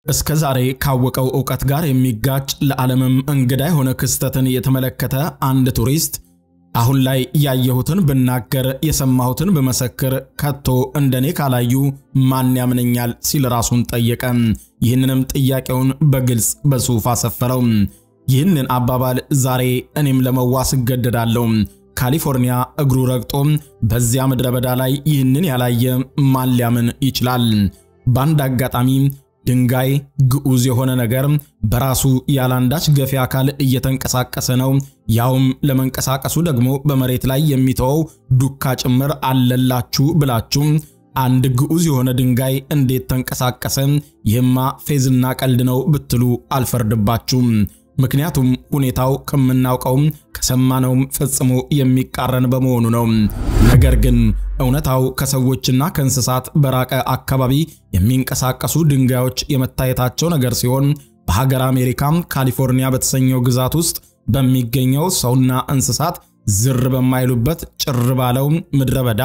እስከ ዛሬ ካወቀው ዕውቀት ጋር የሚጋጭ ለዓለምም እንግዳ የሆነ ክስተትን የተመለከተ አንድ ቱሪስት አሁን ላይ ያየሁትን ብናገር የሰማሁትን ብመሰክር ከቶ እንደኔ ካላዩ ማን ያምነኛል ሲል ራሱን ጠየቀ። ይህንንም ጥያቄውን በግልጽ በጽሑፍ አሰፈረው። ይህንን አባባል ዛሬ እኔም ለመዋስ እገደዳለሁ። ካሊፎርኒያ እግሩ ረግጦ በዚያ ምድረ በዳ ላይ ይህንን ያላየ ማን ሊያምን ይችላል? በአንድ አጋጣሚ ድንጋይ ግዑዝ የሆነ ነገር በራሱ ያላንዳች ገፊ አካል እየተንቀሳቀሰ ነው። ያውም ለመንቀሳቀሱ ደግሞ በመሬት ላይ የሚተወው ዱካ ጭምር አለላችሁ ብላችሁ አንድ ግዑዝ የሆነ ድንጋይ እንዴት ተንቀሳቀሰ? ይህማ ፌዝና ቀልድ ነው ብትሉ አልፈርድባችሁም። ምክንያቱም ሁኔታው ከምናውቀውም ከሰማነውም ፈጽሞ የሚቃረን በመሆኑ ነው። ነገር ግን እውነታው ከሰዎችና ከእንስሳት በራቀ አካባቢ የሚንቀሳቀሱ ድንጋዮች የመታየታቸው ነገር ሲሆን በሀገር አሜሪካ ካሊፎርኒያ በተሰኘው ግዛት ውስጥ በሚገኘው ሰውና እንስሳት ዝር በማይሉበት ጭር ባለው ምድረ በዳ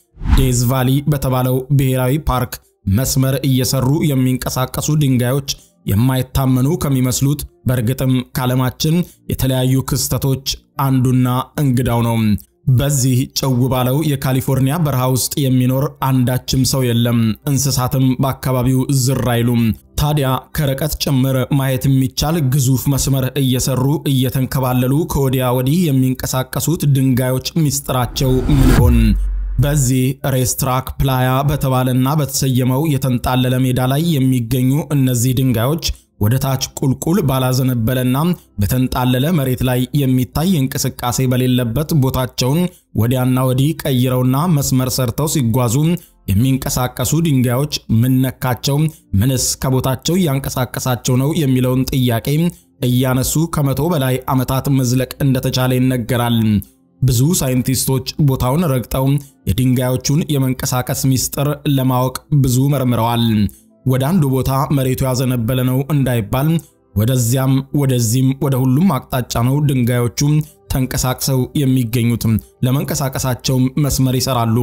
ዴዝ ቫሊ በተባለው ብሔራዊ ፓርክ መስመር እየሰሩ የሚንቀሳቀሱ ድንጋዮች የማይታመኑ ከሚመስሉት በእርግጥም ከዓለማችን የተለያዩ ክስተቶች አንዱና እንግዳው ነው። በዚህ ጭው ባለው የካሊፎርኒያ በረሃ ውስጥ የሚኖር አንዳችም ሰው የለም። እንስሳትም በአካባቢው ዝር አይሉም። ታዲያ ከርቀት ጭምር ማየት የሚቻል ግዙፍ መስመር እየሰሩ እየተንከባለሉ ከወዲያ ወዲህ የሚንቀሳቀሱት ድንጋዮች ምስጢራቸው ምን ይሆን? በዚህ ሬስትራክ ፕላያ በተባለና በተሰየመው የተንጣለለ ሜዳ ላይ የሚገኙ እነዚህ ድንጋዮች ወደ ታች ቁልቁል ባላዘነበለና በተንጣለለ መሬት ላይ የሚታይ እንቅስቃሴ በሌለበት ቦታቸውን ወዲያና ወዲህ ቀይረውና መስመር ሰርተው ሲጓዙ የሚንቀሳቀሱ ድንጋዮች ምን ነካቸው? ምንስ ከቦታቸው እያንቀሳቀሳቸው ነው? የሚለውን ጥያቄ እያነሱ ከመቶ በላይ ዓመታት መዝለቅ እንደተቻለ ይነገራል። ብዙ ሳይንቲስቶች ቦታውን ረግጠው የድንጋዮቹን የመንቀሳቀስ ምስጢር ለማወቅ ብዙ መርምረዋል። ወደ አንዱ ቦታ መሬቱ ያዘነበለ ነው እንዳይባል ወደዚያም ወደዚህም ወደ ሁሉም አቅጣጫ ነው ድንጋዮቹ ተንቀሳቅሰው የሚገኙት። ለመንቀሳቀሳቸውም መስመር ይሰራሉ።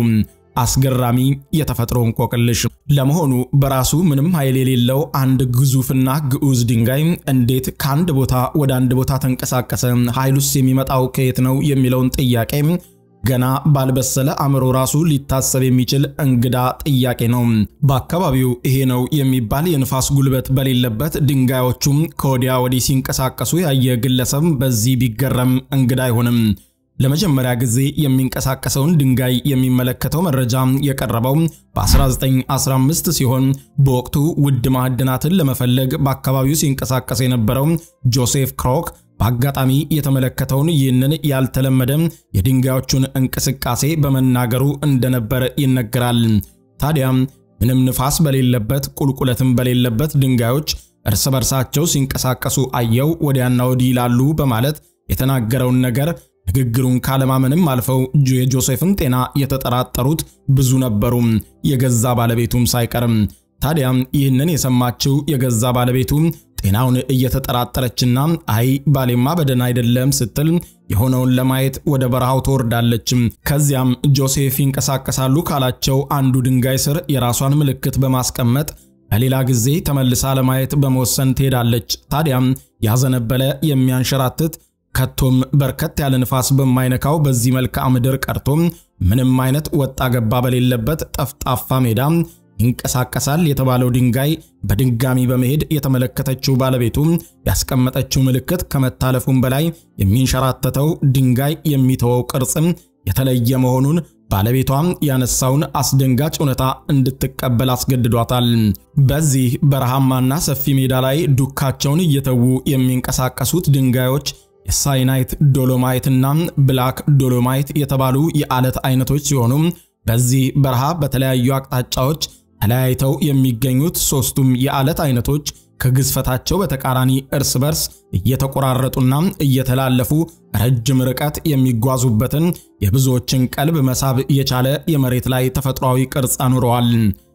አስገራሚ የተፈጥሮ እንቆቅልሽ። ለመሆኑ በራሱ ምንም ኃይል የሌለው አንድ ግዙፍና ግዑዝ ድንጋይ እንዴት ከአንድ ቦታ ወደ አንድ ቦታ ተንቀሳቀሰ? ኃይሉስ የሚመጣው ከየት ነው? የሚለውን ጥያቄ ገና ባልበሰለ አእምሮ ራሱ ሊታሰብ የሚችል እንግዳ ጥያቄ ነው። በአካባቢው ይሄ ነው የሚባል የንፋስ ጉልበት በሌለበት ድንጋዮቹም ከወዲያ ወዲህ ሲንቀሳቀሱ ያየ ግለሰብ በዚህ ቢገረም እንግዳ አይሆንም። ለመጀመሪያ ጊዜ የሚንቀሳቀሰውን ድንጋይ የሚመለከተው መረጃ የቀረበው በ1915 ሲሆን በወቅቱ ውድ ማዕድናትን ለመፈለግ በአካባቢው ሲንቀሳቀስ የነበረው ጆሴፍ ክሮክ በአጋጣሚ የተመለከተውን ይህንን ያልተለመደ የድንጋዮቹን እንቅስቃሴ በመናገሩ እንደነበር ይነገራል። ታዲያ ምንም ንፋስ በሌለበት ቁልቁለትም በሌለበት ድንጋዮች እርስ በርሳቸው ሲንቀሳቀሱ አየው ወዲያና ወዲህ ይላሉ በማለት የተናገረውን ነገር ንግግሩን ካለማመንም አልፈው የጆሴፍን ጤና የተጠራጠሩት ብዙ ነበሩ፣ የገዛ ባለቤቱም ሳይቀርም። ታዲያ ይህንን የሰማችው የገዛ ባለቤቱ ጤናውን እየተጠራጠረችና አይ ባሌማ በደህና አይደለም ስትል የሆነውን ለማየት ወደ በረሃው ትወርዳለች። ከዚያም ጆሴፍ ይንቀሳቀሳሉ ካላቸው አንዱ ድንጋይ ስር የራሷን ምልክት በማስቀመጥ በሌላ ጊዜ ተመልሳ ለማየት በመወሰን ትሄዳለች። ታዲያም ያዘነበለ የሚያንሸራትት ከቶም በርከት ያለ ንፋስ በማይነካው በዚህ መልክዓ ምድር ቀርቶም ምንም አይነት ወጣ ገባ በሌለበት ጠፍጣፋ ሜዳ ይንቀሳቀሳል የተባለው ድንጋይ በድጋሚ በመሄድ የተመለከተችው ባለቤቱ ያስቀመጠችው ምልክት ከመታለፉም በላይ የሚንሸራተተው ድንጋይ የሚተወው ቅርጽም የተለየ መሆኑን ባለቤቷም ያነሳውን አስደንጋጭ እውነታ እንድትቀበል አስገድዷታል። በዚህ በረሃማና ሰፊ ሜዳ ላይ ዱካቸውን እየተዉ የሚንቀሳቀሱት ድንጋዮች የሳይናይት ዶሎማይትና ብላክ ዶሎማይት የተባሉ የዓለት አይነቶች ሲሆኑ በዚህ በረሃ በተለያዩ አቅጣጫዎች ተለያይተው የሚገኙት ሦስቱም የዓለት አይነቶች ከግዝፈታቸው በተቃራኒ እርስ በርስ እየተቆራረጡና እየተላለፉ ረጅም ርቀት የሚጓዙበትን የብዙዎችን ቀልብ መሳብ የቻለ የመሬት ላይ ተፈጥሯዊ ቅርጽ አኑረዋል።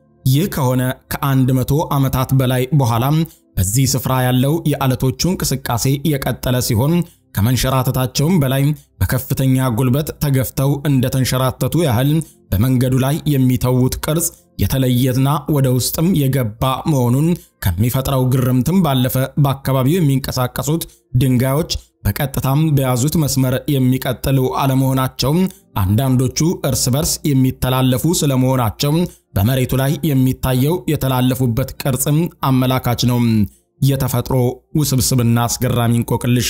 ይህ ከሆነ ከአንድ መቶ ዓመታት በላይ በኋላም በዚህ ስፍራ ያለው የዓለቶቹ እንቅስቃሴ የቀጠለ ሲሆን ከመንሸራተታቸውም በላይ በከፍተኛ ጉልበት ተገፍተው እንደተንሸራተቱ ያህል በመንገዱ ላይ የሚተዉት ቅርጽ የተለየና ወደ ውስጥም የገባ መሆኑን ከሚፈጥረው ግርምትም ባለፈ በአካባቢው የሚንቀሳቀሱት ድንጋዮች በቀጥታም በያዙት መስመር የሚቀጥሉ አለመሆናቸው፣ አንዳንዶቹ እርስ በርስ የሚተላለፉ ስለመሆናቸው በመሬቱ ላይ የሚታየው የተላለፉበት ቅርጽም አመላካች ነው። የተፈጥሮ ውስብስብና አስገራሚ እንቆቅልሽ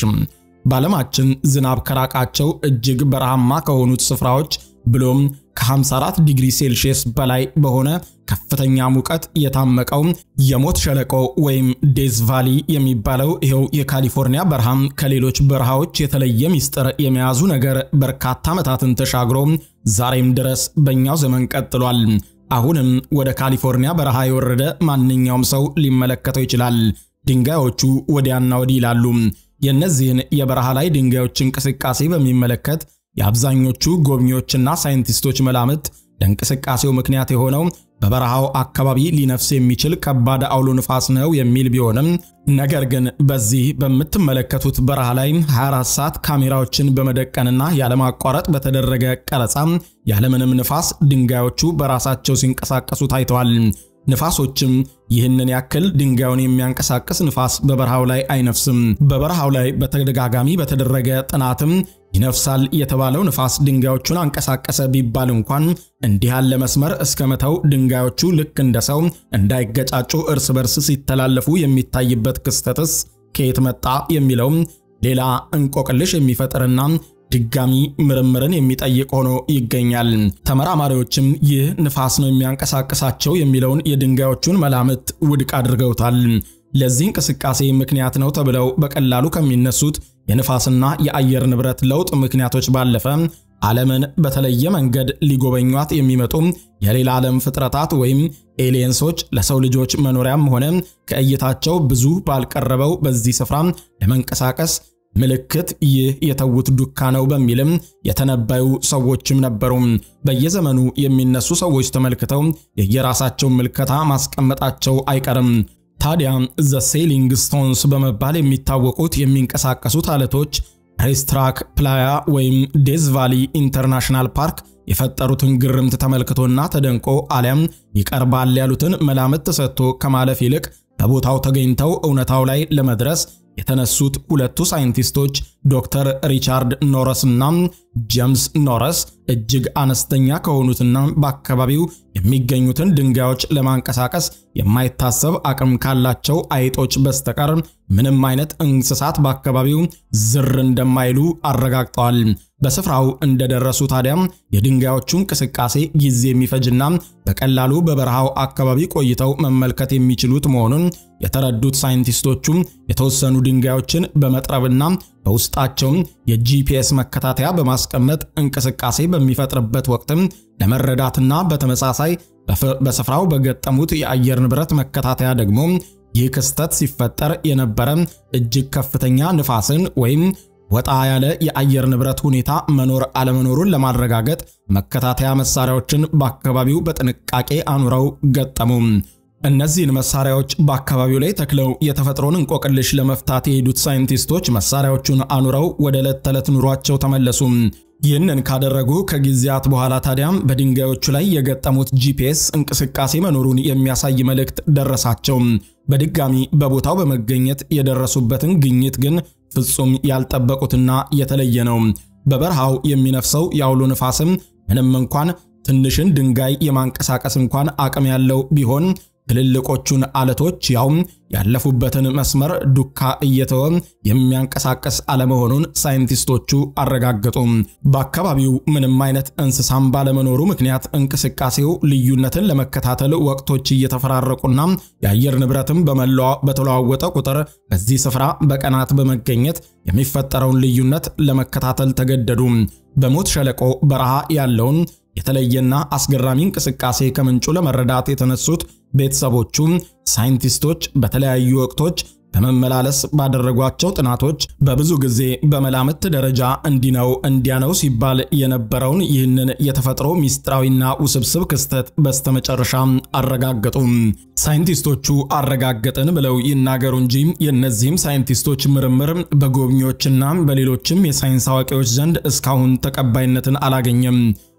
በዓለማችን ዝናብ ከራቃቸው እጅግ በረሃማ ከሆኑት ስፍራዎች ብሎም ከ54 ዲግሪ ሴልሺየስ በላይ በሆነ ከፍተኛ ሙቀት የታመቀው የሞት ሸለቆ ወይም ዴዝ ቫሊ የሚባለው ይኸው የካሊፎርኒያ በረሃም ከሌሎች በረሃዎች የተለየ ምስጢር የመያዙ ነገር በርካታ ዓመታትን ተሻግሮ ዛሬም ድረስ በእኛው ዘመን ቀጥሏል። አሁንም ወደ ካሊፎርኒያ በረሃ የወረደ ማንኛውም ሰው ሊመለከተው ይችላል። ድንጋዮቹ ወዲያና ወዲህ ይላሉ። የእነዚህን የበረሃ ላይ ድንጋዮች እንቅስቃሴ በሚመለከት የአብዛኞቹ ጎብኚዎችና ሳይንቲስቶች መላምት ለእንቅስቃሴው ምክንያት የሆነው በበረሃው አካባቢ ሊነፍስ የሚችል ከባድ አውሎ ንፋስ ነው የሚል ቢሆንም ነገር ግን በዚህ በምትመለከቱት በረሃ ላይ 24 ሰዓት ካሜራዎችን በመደቀንና ያለማቋረጥ በተደረገ ቀረጻ ያለምንም ንፋስ ድንጋዮቹ በራሳቸው ሲንቀሳቀሱ ታይተዋል። ንፋሶችም ይህንን ያክል ድንጋዩን የሚያንቀሳቅስ ንፋስ በበረሃው ላይ አይነፍስም። በበረሃው ላይ በተደጋጋሚ በተደረገ ጥናትም ይነፍሳል የተባለው ንፋስ ድንጋዮቹን አንቀሳቀሰ ቢባል እንኳን እንዲህ ያለ መስመር እስከ መተው ድንጋዮቹ ልክ እንደ ሰው እንዳይገጫጩ እርስ በርስ ሲተላለፉ የሚታይበት ክስተትስ ከየት መጣ የሚለው ሌላ እንቆቅልሽ የሚፈጥርና ድጋሚ ምርምርን የሚጠይቅ ሆኖ ይገኛል። ተመራማሪዎችም ይህ ንፋስ ነው የሚያንቀሳቅሳቸው የሚለውን የድንጋዮቹን መላምት ውድቅ አድርገውታል። ለዚህ እንቅስቃሴ ምክንያት ነው ተብለው በቀላሉ ከሚነሱት የንፋስና የአየር ንብረት ለውጥ ምክንያቶች ባለፈ ዓለምን በተለየ መንገድ ሊጎበኟት የሚመጡ የሌላ ዓለም ፍጥረታት ወይም ኤሊየንሶች ለሰው ልጆች መኖሪያም ሆነ ከእይታቸው ብዙ ባልቀረበው በዚህ ስፍራ ለመንቀሳቀስ ምልክት ይህ የተዉት ዱካ ነው በሚልም የተነበዩ ሰዎችም ነበሩ። በየዘመኑ የሚነሱ ሰዎች ተመልክተው የየራሳቸውን ምልከታ ማስቀመጣቸው አይቀርም። ታዲያ ዘ ሴሊንግ ስቶንስ በመባል የሚታወቁት የሚንቀሳቀሱት አለቶች ሬስትራክ ፕላያ ወይም ዴዝ ቫሊ ኢንተርናሽናል ፓርክ የፈጠሩትን ግርምት ተመልክቶና ተደንቆ አሊያም ይቀርባል ያሉትን መላምት ሰጥቶ ከማለፍ ይልቅ በቦታው ተገኝተው እውነታው ላይ ለመድረስ የተነሱት ሁለቱ ሳይንቲስቶች ዶክተር ሪቻርድ ኖረስ እና ጄምስ ኖረስ እጅግ አነስተኛ ከሆኑትና በአካባቢው የሚገኙትን ድንጋዮች ለማንቀሳቀስ የማይታሰብ አቅም ካላቸው አይጦች በስተቀር ምንም አይነት እንስሳት በአካባቢው ዝር እንደማይሉ አረጋግጠዋል። በስፍራው እንደደረሱ ታዲያም የድንጋዮቹ እንቅስቃሴ ጊዜ የሚፈጅና በቀላሉ በበረሃው አካባቢ ቆይተው መመልከት የሚችሉት መሆኑን የተረዱት ሳይንቲስቶቹ የተወሰኑ ድንጋዮችን በመጥረብና በውስጣቸውም የጂፒኤስ መከታተያ በማስቀመጥ እንቅስቃሴ በሚፈጥርበት ወቅትም ለመረዳትና በተመሳሳይ በስፍራው በገጠሙት የአየር ንብረት መከታተያ ደግሞ ይህ ክስተት ሲፈጠር የነበረ እጅግ ከፍተኛ ንፋስን ወይም ወጣ ያለ የአየር ንብረት ሁኔታ መኖር አለመኖሩን ለማረጋገጥ መከታተያ መሳሪያዎችን በአካባቢው በጥንቃቄ አኑረው ገጠሙ። እነዚህን መሳሪያዎች በአካባቢው ላይ ተክለው የተፈጥሮን እንቆቅልሽ ለመፍታት የሄዱት ሳይንቲስቶች መሳሪያዎቹን አኑረው ወደ ዕለት ተዕለት ኑሯቸው ተመለሱ። ይህንን ካደረጉ ከጊዜያት በኋላ ታዲያም በድንጋዮቹ ላይ የገጠሙት ጂፒኤስ እንቅስቃሴ መኖሩን የሚያሳይ መልእክት ደረሳቸው። በድጋሚ በቦታው በመገኘት የደረሱበትን ግኝት ግን ፍጹም ያልጠበቁትና የተለየ ነው። በበረሃው የሚነፍሰው የአውሎ ንፋስም ምንም እንኳን ትንሽን ድንጋይ የማንቀሳቀስ እንኳን አቅም ያለው ቢሆን ትልልቆቹን አለቶች ያውም ያለፉበትን መስመር ዱካ እየተወ የሚያንቀሳቀስ አለመሆኑን ሳይንቲስቶቹ አረጋገጡ። በአካባቢው ምንም አይነት እንስሳም ባለመኖሩ ምክንያት እንቅስቃሴው ልዩነትን ለመከታተል ወቅቶች እየተፈራረቁና የአየር ንብረትም በተለዋወጠ ቁጥር በዚህ ስፍራ በቀናት በመገኘት የሚፈጠረውን ልዩነት ለመከታተል ተገደዱ። በሞት ሸለቆ በረሃ ያለውን የተለየና አስገራሚ እንቅስቃሴ ከምንጩ ለመረዳት የተነሱት ቤተሰቦቹ ሳይንቲስቶች በተለያዩ ወቅቶች በመመላለስ ባደረጓቸው ጥናቶች በብዙ ጊዜ በመላምት ደረጃ እንዲህ ነው እንዲያ ነው ሲባል የነበረውን ይህንን የተፈጥሮ ሚስጥራዊና ውስብስብ ክስተት በስተመጨረሻ አረጋገጡ። ሳይንቲስቶቹ አረጋገጥን ብለው ይናገሩ እንጂ የእነዚህም ሳይንቲስቶች ምርምር በጎብኚዎችና በሌሎችም የሳይንስ አዋቂዎች ዘንድ እስካሁን ተቀባይነትን አላገኘም።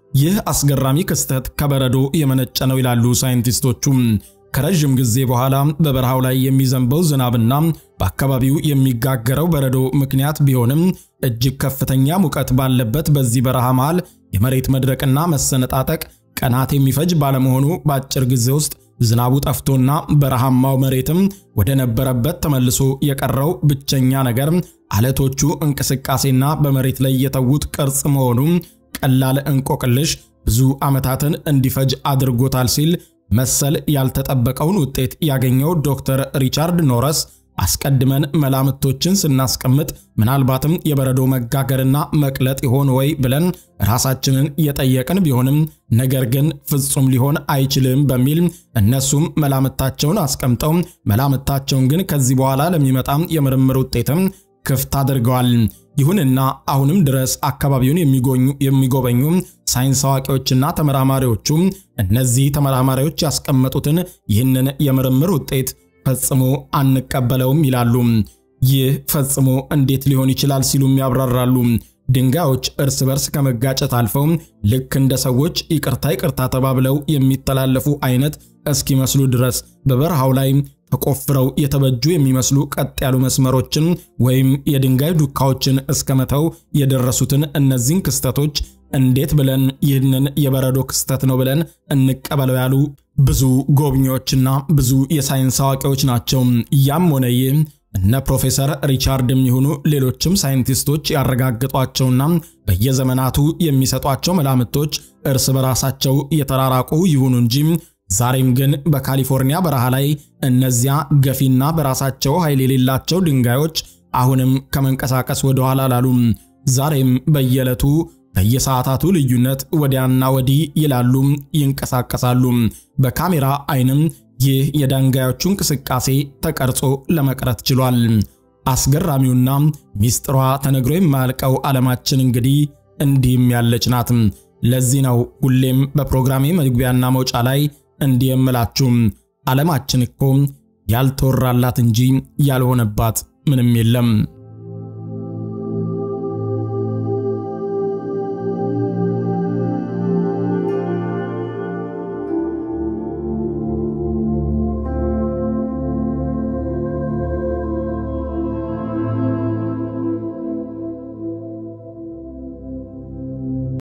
ይህ አስገራሚ ክስተት ከበረዶ የመነጨ ነው ይላሉ ሳይንቲስቶቹ። ከረዥም ጊዜ በኋላ በበረሃው ላይ የሚዘንበው ዝናብና በአካባቢው የሚጋገረው በረዶ ምክንያት ቢሆንም እጅግ ከፍተኛ ሙቀት ባለበት በዚህ በረሃ መሃል የመሬት መድረቅና መሰነጣጠቅ ቀናት የሚፈጅ ባለመሆኑ በአጭር ጊዜ ውስጥ ዝናቡ ጠፍቶና በረሃማው መሬትም ወደ ነበረበት ተመልሶ የቀረው ብቸኛ ነገር አለቶቹ እንቅስቃሴና በመሬት ላይ የተዉት ቅርጽ መሆኑ ቀላል እንቆቅልሽ ብዙ ዓመታትን እንዲፈጅ አድርጎታል ሲል መሰል ያልተጠበቀውን ውጤት ያገኘው ዶክተር ሪቻርድ ኖረስ አስቀድመን መላምቶችን ስናስቀምጥ ምናልባትም የበረዶ መጋገርና መቅለጥ ይሆን ወይ ብለን ራሳችንን የጠየቅን ቢሆንም ነገር ግን ፍጹም ሊሆን አይችልም በሚል እነሱም መላምታቸውን አስቀምጠው መላምታቸውን ግን ከዚህ በኋላ ለሚመጣም የምርምር ውጤትም ክፍት አድርገዋል። ይሁንና አሁንም ድረስ አካባቢውን የሚጎበኙ ሳይንስ አዋቂዎችና ተመራማሪዎቹ እነዚህ ተመራማሪዎች ያስቀመጡትን ይህንን የምርምር ውጤት ፈጽሞ አንቀበለውም ይላሉ። ይህ ፈጽሞ እንዴት ሊሆን ይችላል ሲሉም ያብራራሉ። ድንጋዮች እርስ በርስ ከመጋጨት አልፈው ልክ እንደ ሰዎች ይቅርታ ይቅርታ ተባብለው የሚተላለፉ አይነት እስኪመስሉ ድረስ በበረሃው ላይ ተቆፍረው የተበጁ የሚመስሉ ቀጥ ያሉ መስመሮችን ወይም የድንጋይ ዱካዎችን እስከ መተው የደረሱትን እነዚህን ክስተቶች እንዴት ብለን ይህንን የበረዶ ክስተት ነው ብለን እንቀበለው ያሉ ብዙ ጎብኚዎችና ብዙ የሳይንስ አዋቂዎች ናቸው። ያም ሆነ ይህ እነ ፕሮፌሰር ሪቻርድ የሚሆኑ ሌሎችም ሳይንቲስቶች ያረጋግጧቸውና በየዘመናቱ የሚሰጧቸው መላምቶች እርስ በራሳቸው የተራራቁ ይሁኑ እንጂ ዛሬም ግን በካሊፎርኒያ በረሃ ላይ እነዚያ ገፊና በራሳቸው ኃይል የሌላቸው ድንጋዮች አሁንም ከመንቀሳቀስ ወደ ኋላ አላሉም። ዛሬም በየዕለቱ በየሰዓታቱ ልዩነት ወዲያና ወዲህ ይላሉ፣ ይንቀሳቀሳሉ። በካሜራ አይንም ይህ የድንጋዮቹ እንቅስቃሴ ተቀርጾ ለመቅረት ችሏል። አስገራሚውና ሚስጥሯ ተነግሮ የማያልቀው ዓለማችን እንግዲህ እንዲህም ያለች ናት። ለዚህ ነው ሁሌም በፕሮግራሜ መግቢያና መውጫ ላይ እንዲህ የምላችሁ ዓለማችን እኮ ያልተወራላት እንጂ ያልሆነባት ምንም የለም።